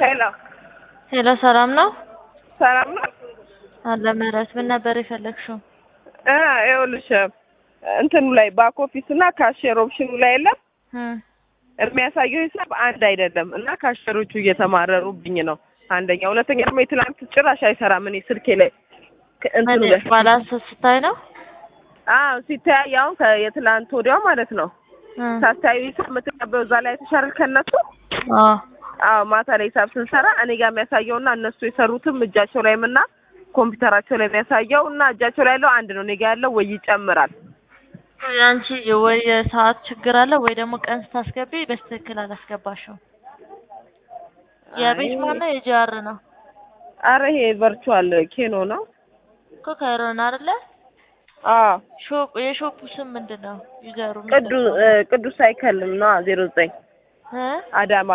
ሄሎ ሄሎ ሰላም ነው? ሰላም ነው? አለ ምህረት ምን ነበር የፈለግሽው? እ ይኸውልሽ እንትኑ ላይ ባክ ኦፊስ እና ካሽየር ኦፕሽኑ ላይ የለም እም የሚያሳየው ሂሳብ አንድ አይደለም እና ካሽየሮቹ እየተማረሩብኝ ነው። አንደኛ፣ ሁለተኛ ደግሞ የትላንት ጭራሽ አይሰራም። እኔ ስልኬ ላይ ከ- እንትኑ ላይ ባላንስ ስታይ ነው? አዎ ሲተያይ አሁን ከየትላንት ወዲያው ማለት ነው እም ሳታዩ ሂሳብ የምትቀበው እዛ ላይ ተሻርል ከነሱ አዎ አዎ ማታ ላይ ሂሳብ ስንሰራ እኔ ጋር የሚያሳየውና እነሱ የሰሩትም እጃቸው ላይም እና ኮምፒውተራቸው ላይ የሚያሳየው እና እጃቸው ላይ ያለው አንድ ነው። እኔ ጋር ያለው ወይ ይጨምራል። አንቺ ወይ የሰዓት ችግር አለ ወይ ደግሞ ቀን ስታስገቢ በስትክክል አላስገባሽው። የቤት ማነው የጂአር ነው አረ ይሄ ቨርቹዋል ኬኖ ነው። እኮ ካይሮን አይደለ? አዎ ሾፕ የሾፑ ስም ምንድን ነው? ዩዘሩ ቅዱስ ቅዱስ ሳይክል ነው ዜሮ ዘጠኝ እ አዳማ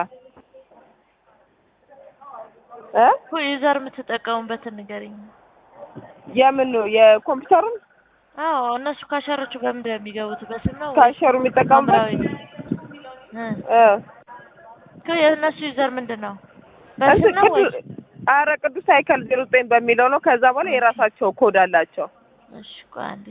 እ እኮ ዩዘር የምትጠቀሙበትን ንገሪኝ። የምን ነው የኮምፒውተሩን አዎ እነሱ ካሸሮቹ በምንድን ነው የሚገቡት? በስም ነው ወይ ካሸሩ የሚጠቀሙበት ሐምራዊ ነው? እ እ እኮ የእነሱ ዩዘር ምንድን ነው? በስም እንትን ነው ወይ? ቅዱስ አረ ቅዱስ ሳይክል ዜሮ ዘጠኝ በሚለው ነው። ከዛ በኋላ የራሳቸው ኮድ አላቸው። እሺ ቆይ አንዴ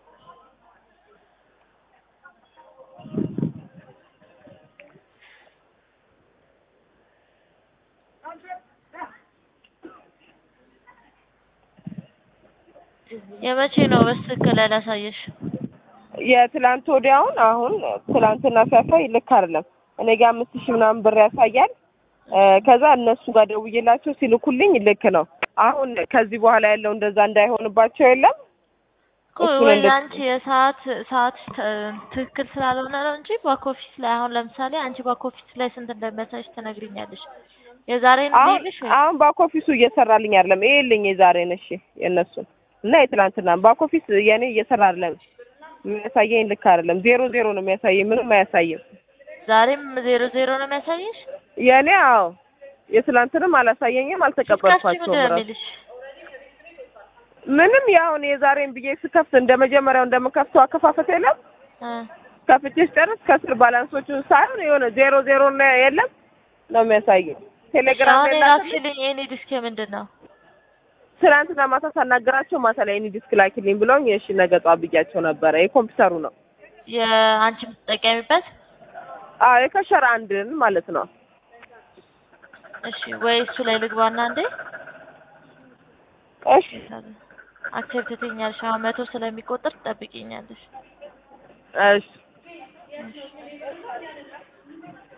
የመቼ ነው በስትክክል ያላሳየሽ? የትላንት ወዲያውን አሁን ትላንትና ሲያሳይ ልክ አይደለም። እኔ ጋር አምስት ሺህ ምናምን ብር ያሳያል። እ ከዛ እነሱ ጋር ደውዬላቸው ሲልኩልኝ ልክ ነው። አሁን ከዚህ በኋላ ያለው እንደዛ እንዳይሆንባቸው የለም እኮ እሱን ወይ እንደ- አንቺ የሰዓት ሰዓት ተ- ትክክል ስላልሆነ ነው እንጂ ባክ ኦፊስ ላይ አሁን ለምሳሌ አንቺ ባክ ኦፊስ ላይ ስንት እንደሚያሳይሽ ትነግሪኛለሽ። የዛሬን አሁን ልይልሽ ወይ? አሁን ባክ ኦፊሱ እየሰራልኝ አይደለም። ይሄልኝ የዛሬን እሺ፣ የእነሱን እና የትላንትና ባክ ኦፊስ የኔ እየሰራ አይደለም። የሚያሳየኝ ልክ አይደለም። ዜሮ ዜሮ ነው የሚያሳየኝ፣ ምንም አያሳይም። ዛሬም ዜሮ ዜሮ ነው የሚያሳይሽ? የኔ አዎ፣ የትላንትንም አላሳየኝም፣ ስትከፍቺ አልተቀበልኳቸውም ምንድን ነው እራሱ የሚልሽ? ምንም ያሁን የዛሬን ብዬ ስከፍት እንደ መጀመሪያው እንደምከፍተው አከፋፈት የለም። እ ከፍቼ ስጨርስ ከስር ባላንሶቹን ሳይሆን የሆነ ዜሮ ዜሮ ነው የለም ነው የሚያሳየኝ። ቴሌግራም አሁን ላይ ላክልኝ። የላክሽልኝ የኔ ዲስክ ምንድን ነው? ትናንትና ማታ ሳናገራቸው ማታ ላይ እኔ ዲስክ ላኪልኝ ብለውኝ እሺ ነገ ጠዋት ብያቸው ነበረ። የኮምፒውተሩ ነው። የአንቺ የምትጠቀሚበት? አዎ የከሸረ አንድን ማለት ነው። እሺ ወይ እሱ ላይ ልግባና እንዴ እሺ አክሴፕት ትኛለሽ። አሁን መቶ ስለሚቆጥር ትጠብቂኛለሽ። እሺ